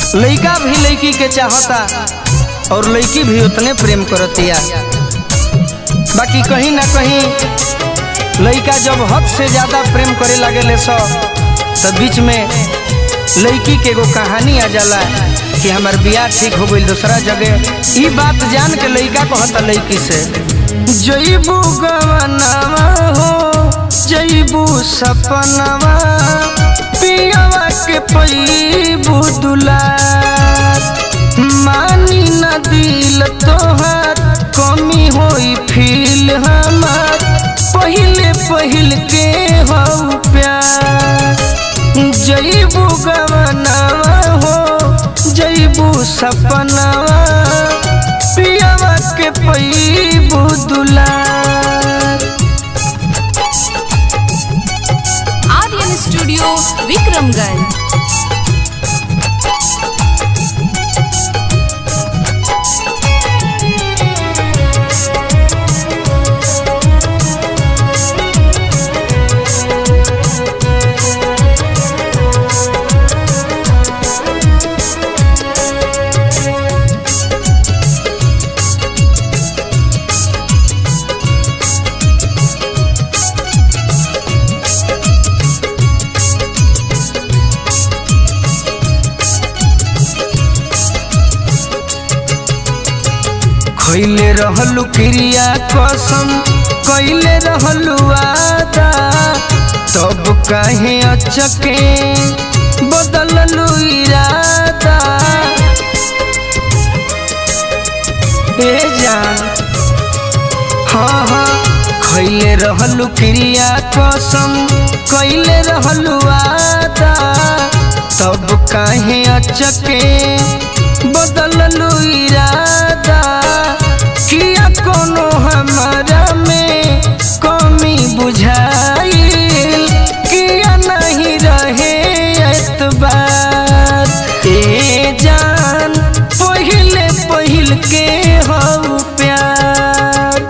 लइका भी लइकी के चाहता और लइकी भी उतने प्रेम करतिया बाकी कहीं ना कहीं लइका जब हद से ज्यादा प्रेम करे लगे सो तब बीच में लइकी के एगो कहानी आ जाला कि हमार बियाह ठीक हो गई दूसरा जगह ई बात जान के लइका कहता लइकी से जईबू गवनवा हो जईबू सपनवा पियवा के पैबू दुलार मानी न दिल तोहार कमी होई फील हमार पहिले पहिल के हो प्यार जईबू गवनवा हो जईबू सपनवा पियवा के पैबू दुलार आर्यन स्टूडियो विक्रमगंज खैले रहलू क्रिया कसम कैले रहलू आदा तब काहे अचके बदललू इरादा ए जान हाँ हाँ खैले रहलू क्रिया कसम कैले रहलू आदा तब काहे अचके बदललू इरादा किया कोनो हमारा में कमी बुझाइल किया नहीं रहे एतबार ए जान पहिले पहिल के हो प्यार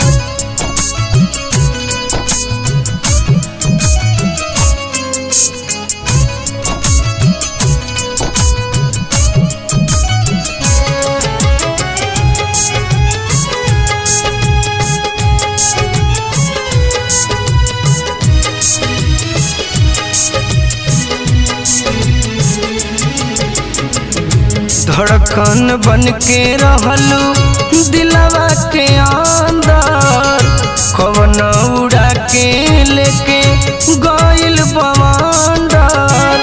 धड़कन बन के रहलू दिलवा के अंदर कवन उड़ा के लेके गइल बवंडर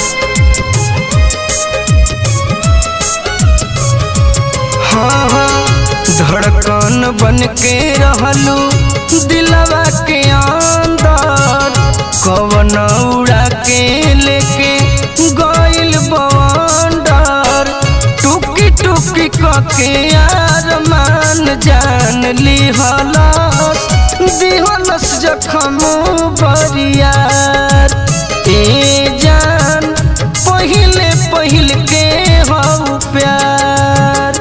हाँ हाँ धड़कन बन के रहलू दिलवा के अंदर कवन उड़ा के लेके गइल बवंडर टुकी टुकी कके आरमान जान लिहलस दिहलस जखम बरियार ए जान पहिले पहिल के हो प्यार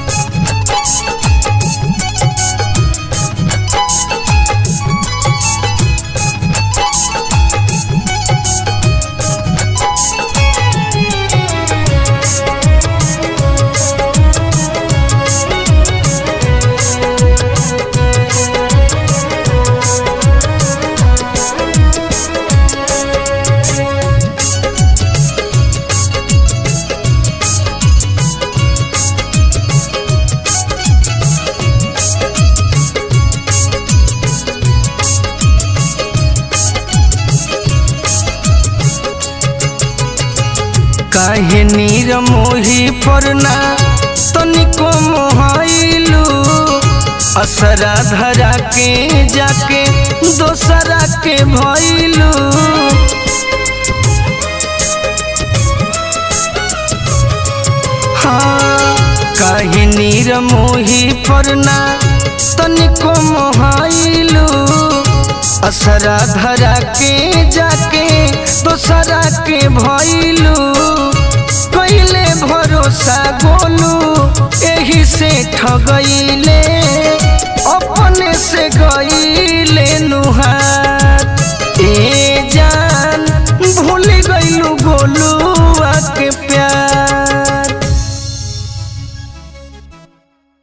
काहे नीर मोही परना तनिको मोहाइलू असरा धरा के जाके दोसरा के भइलू हाँ काहे नीर मोही परना तनिको मोहाइलू असरा धरा के जाके दोसरा के भइलू कैले भरोसा गोलू एही से ठगैलू